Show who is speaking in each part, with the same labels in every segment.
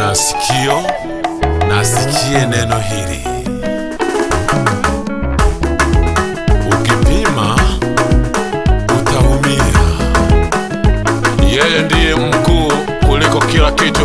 Speaker 1: masikio nasikie neno hili. Ukipima utaumia. Yeye ndiye mkuu kuliko kila kitu.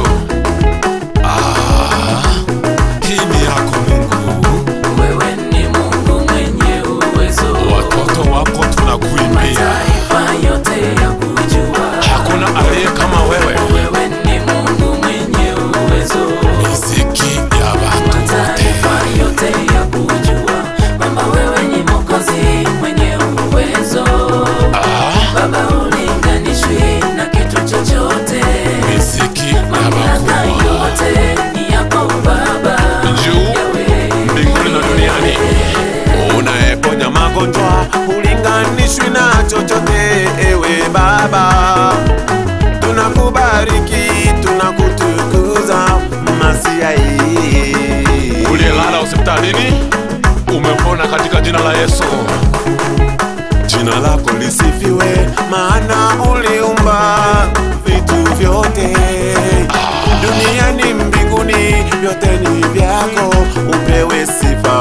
Speaker 1: Ah, hii ni yako Mungu.
Speaker 2: Wewe ni Mungu mwenye uwezo,
Speaker 1: Watoto wako tunakuimbia,
Speaker 2: mataifa yote ya kujua.
Speaker 1: hakuna aliye kama wewe.
Speaker 2: Wewe ni Mungu mwenye uwezo,
Speaker 1: Miziki ya watu wote
Speaker 2: mataifa yote ya kujua kwamba wewe ni Mwokozi mwenye uwezo. Baba, ulinganishwi na kitu chochote,
Speaker 1: miziki ya
Speaker 2: mamlaka
Speaker 1: wakubwa
Speaker 2: yote ni yako Baba.
Speaker 1: juu
Speaker 2: Yawe,
Speaker 1: mbinguni na duniani.
Speaker 3: unayeponya magonjwa ulinganishwi na chochote ewe baba tunakubariki tunakutukuza masiai
Speaker 1: uliyelala hospitalini umepona katika jina la Yesu.
Speaker 3: jina lako lisifiwe maana uliumba vitu vyote duniani mbinguni vyote ni vyako upewe sifa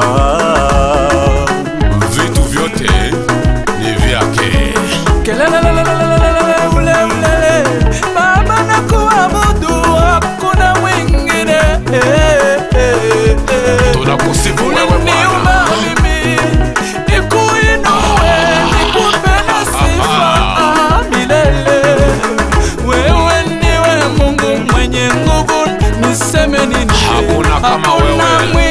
Speaker 1: Vitu vyote ni vyake.
Speaker 4: Kelelelelelelelele, ule ulele. Baba na kuabudu hakuna mwingine Eh, eh, eh.
Speaker 1: Tunakusifu wewe
Speaker 4: Uliniumba
Speaker 1: Bwana.
Speaker 4: mimi, nikuinue, nikupe na sifa ah, milele. Wewe ndiwe Mungu mwenye nguvu, niseme nini?
Speaker 1: Hakuna kama
Speaker 4: Hakuna
Speaker 1: wewe.